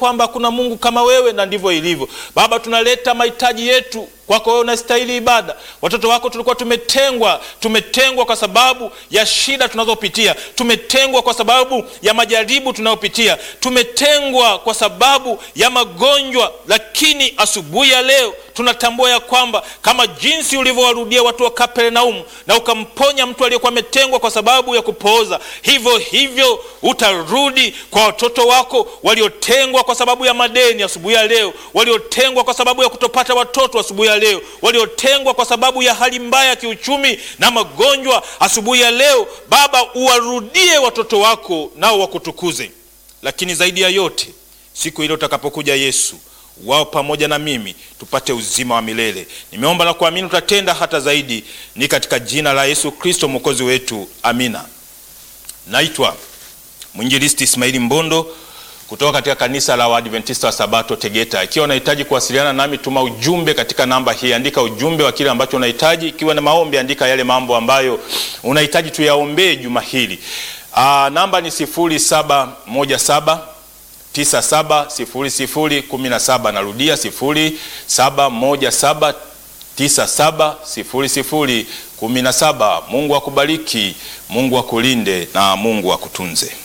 kwamba hakuna Mungu kama wewe, na ndivyo ilivyo. Baba, tunaleta mahitaji yetu kwako wewe, unastahili ibada. Watoto wako tulikuwa tumetengwa, tumetengwa kwa sababu ya shida tunazopitia, tumetengwa kwa sababu ya majaribu tunayopitia, tumetengwa kwa sababu ya magonjwa, lakini asubuhi ya leo tunatambua ya kwamba kama jinsi ulivyowarudia watu wa Kapernaumu na ukamponya mtu aliyekuwa ametengwa kwa sababu ya kupooza, hivyo hivyo utarudi kwa watoto wako waliotengwa kwa sababu ya madeni asubuhi ya leo, waliotengwa kwa sababu ya kutopata watoto asubuhi ya leo, waliotengwa kwa sababu ya hali mbaya ya kiuchumi na magonjwa asubuhi ya leo. Baba, uwarudie watoto wako nao wakutukuze, lakini zaidi ya yote siku ile utakapokuja Yesu wao pamoja na mimi tupate uzima wa milele. Nimeomba na kuamini utatenda hata zaidi, ni katika jina la Yesu Kristo mwokozi wetu, amina. Naitwa mwinjilisti Ismaili Mbondo kutoka katika kanisa la Waadventista wa Sabato Tegeta. Ikiwa unahitaji kuwasiliana nami, tuma ujumbe katika namba hii, andika ujumbe wa kile ambacho unahitaji. Ikiwa na maombi, andika yale mambo ambayo unahitaji tuyaombee juma hili. Aa, namba ni sifuri saba moja saba 970017 narudia 0717970017. Mungu akubariki, Mungu akulinde na Mungu akutunze.